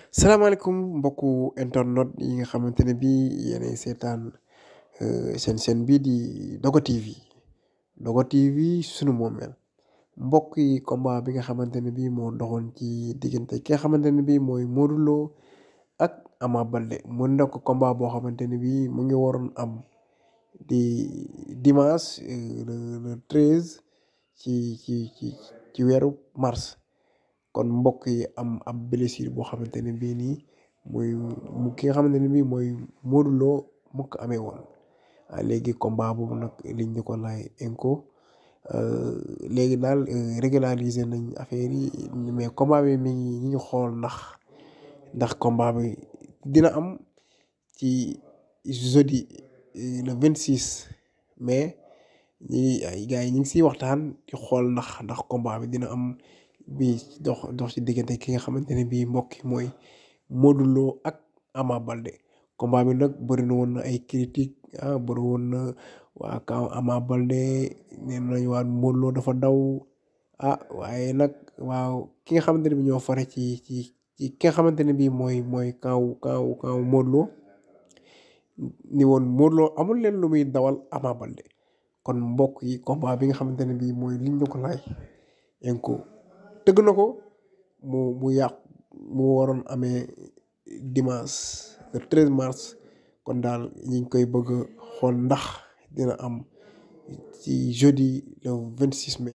salaamaaleykum mbokku internet yi nga xamante ne bii yéenay seetaan seen seen bii di Dogo TV Dogo TV sunu moomeel mbokk yi combat bi nga xamante ne bii moo doxoon ci diggante ki nga xamante ne bii mooy Modou Lo ak Ama Baldé mu nekk combat boo xamante ne bii mu ngi waroon am di dimanche le le treize ci ci ci ci weeru mars. kon mbokk yi am ab blessure boo xamante ne bii nii muy mu ki nga xamante ne bii mooy Modou Lo mu ko amee woon léegi combat boobu nag liñ ñu ko laay inco léegi daal régulariser nañ affaire yi mais combat bi mi ngi ñu ngi xool ndax ndax combat bi dina am ci jeudi le vingt six mai ñi ay gars yi ñu ngi siy waxtaan di xool ndax ndax combat bi dina am. bi dox dox ci diggante ki nga xamante ne bii mbokk mooy Modou Lo ak Ama Baldé combat bi nag bëri na woon na ay critique ah bëri woon na waa kaw Ama Baldé nee nañ waa Modou Lo dafa daw ah waaye nag waaw ki nga xamante ne bii ñoo fare ci ci ci ki nga xamante ne bii mooy mooy kaw kaw kaw Modou Lo ni woon Modou Lo amul leen lu muy dawal Ama Baldé kon mbokk yi combat bi nga xamante ne bii mooy liñ ñu ko laaj inco tëgg na ko mu mu yàq mu waroon amee dimanche le treize mars kon daal ñu ngi koy bëgg a xool ndax dina am ci jeudi le vingt six mai.